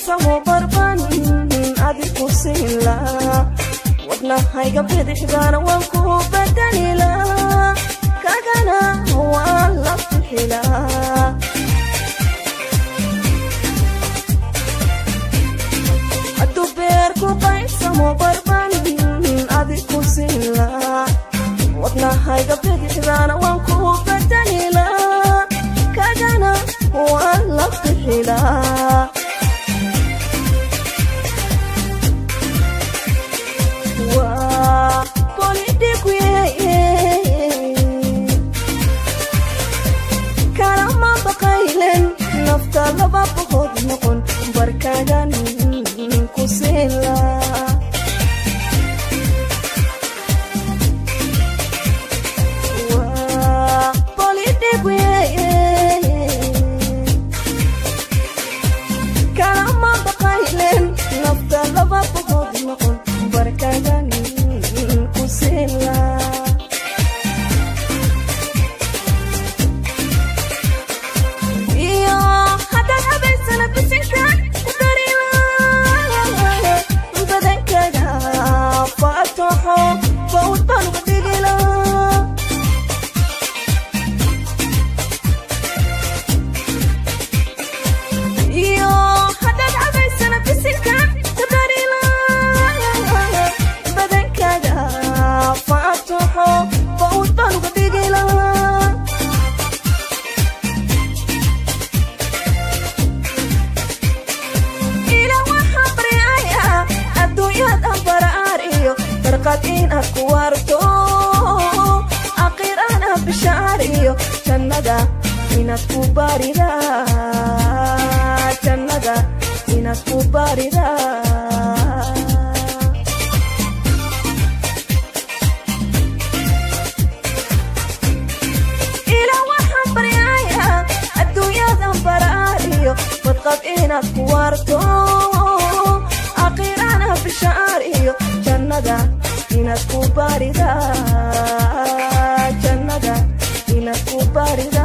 baysamo barban adiku siila wadnahayga bidixdaana waan ku badanila kagana waan la bixila hadduu beerku baysamo barban adiku siila wadnahayga bidixdaana waan ku badanila kagana waan la bixila waa bolidhiguye kalama baqaylen nafta laba boqod noqon barkagan ku siila waa bolidhiguye kalama baqaylen nafta laba boqod noqon barkagan ku siila iyo haddaad habaysana bisinka ku darila badankaga faatoxo bawd baan uga dhigila iyo haddaad cabaysana bisinka ku darila badankaga faatoxo bawd baan uga dhigila ila waxaa baryaya adduunyadan baraar iyo barqad inaad ku waarto aqiirana bishaar iyo jannada inaad ku barida jannada inaad ku barida ila waxaan baryaya adduunyadan baraar iyo badqad inaad ku waarto aqiirana bishaar iyo jannada inaad ku barida jannada inaad ku barida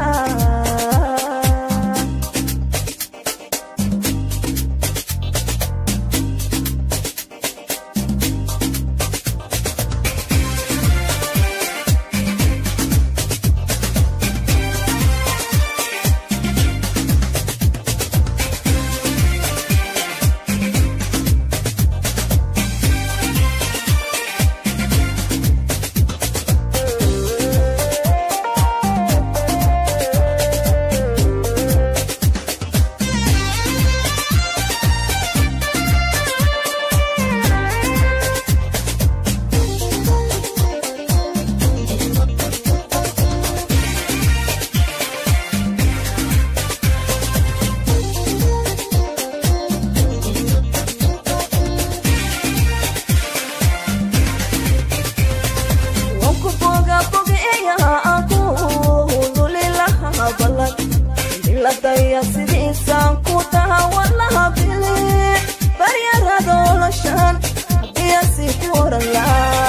wanku boga bogeeya aku lulilaha balan diladaya sidiisaan ku taha walaha bili baryaradoolashan hadiyasi ku orala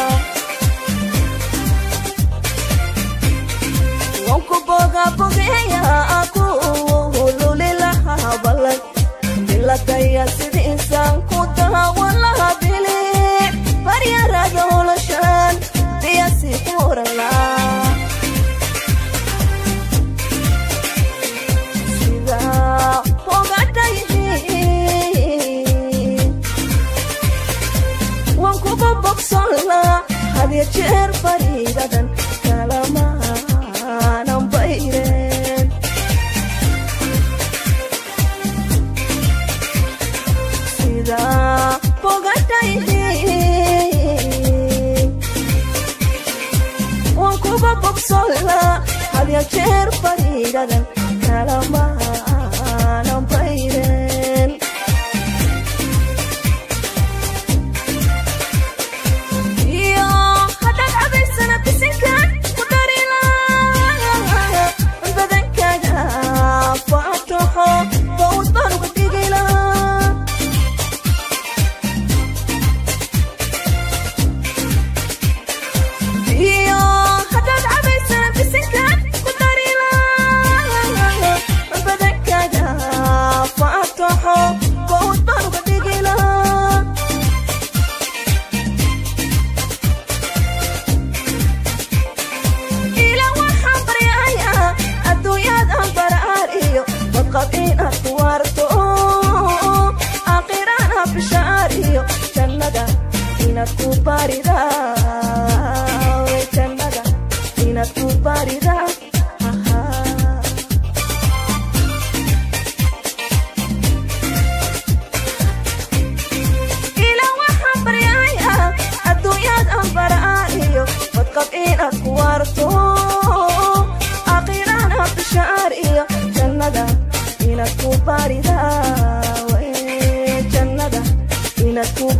wanku boga bogeeya aku lulilaha balan diladaya sidiisaan ku taha walaha bili baryaradoolashan hadiyasi ku orala sida fogadhayihiin waan kugu bogsola hadiyo jeer fariidadan kalamaanan bayreen sida fogadhayihiin waan kugu bogsola hadiyo jeer fariidadan kalamaanan bayreen iyo haddaad cabaysana bisinka ku darila badankaga faatoxo bawd baan uga dhigila iyo haddaad cabaysana bisinka ku darila inaad ku baarida jannada inaad ku baarida ila waxaan baryaya adduunyaad aan baraa'iyo badqab inaad ku waarto aqirana bishaar iyo jannada inaad ku baarida jannada inaad ku